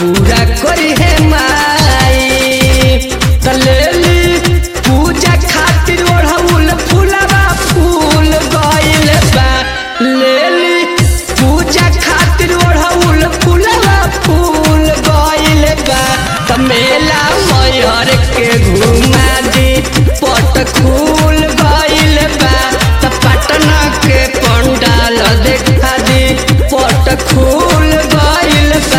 पूरा करी है माई तलेली पूजा खातिर ओढ़ौल फूलवा फूल गइल बा लेली पूजा खातिर ओढ़ौल फूलवा फूल गइल बा त मेला मयर के घुमा दी पट खुल गइल बा त पटना के पंडाल देखा दी पट खुल गइल बा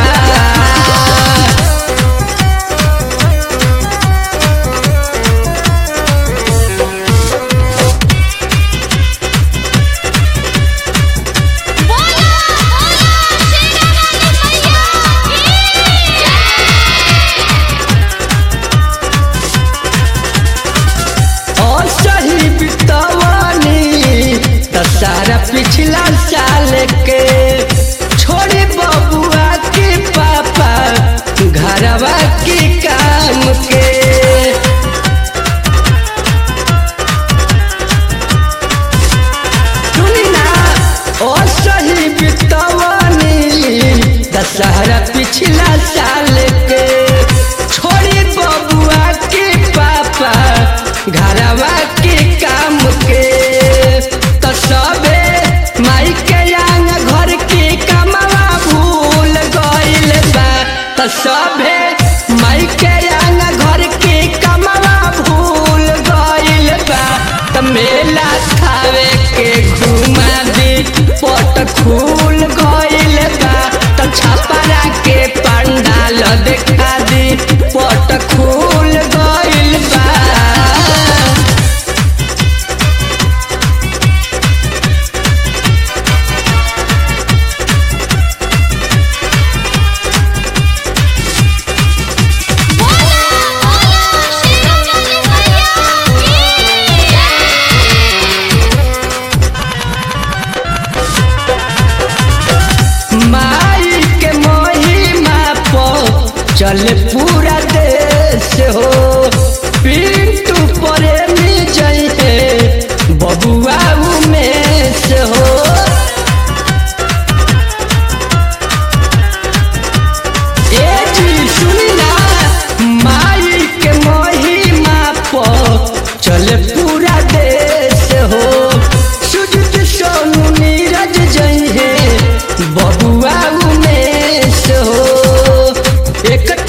बोला बोला शेरा वाली मैया और सही बितवानी दशहरा पिछला साल के छोड़ी बबुआ के पापा घरवा के काम के सुनी ना और सही बितवानी दशहरा पिछला साल के छोड़ी बबुआ के पापा घरवा के काम के तो सबे माई के आंग घर के कमवा भूल गइल बा तो सबे माई के आंग घर के कमवा भूल गइल बा त मेला खावे के घुमा दी पट खुल गइल बा त छपरा के पंडाल देखा दी पट खुल गइल बा बोला बोला शेरा वाली मैया माई के महिमा पो चल पूरा देश हो पिंटू प्रेमी जई है बबुआ उमेश हो ए जी सुनी ना माई के महिमा पो चल पूरा देश हो सुजित सोनू नीरज जई है बबुआ उमेश हो एक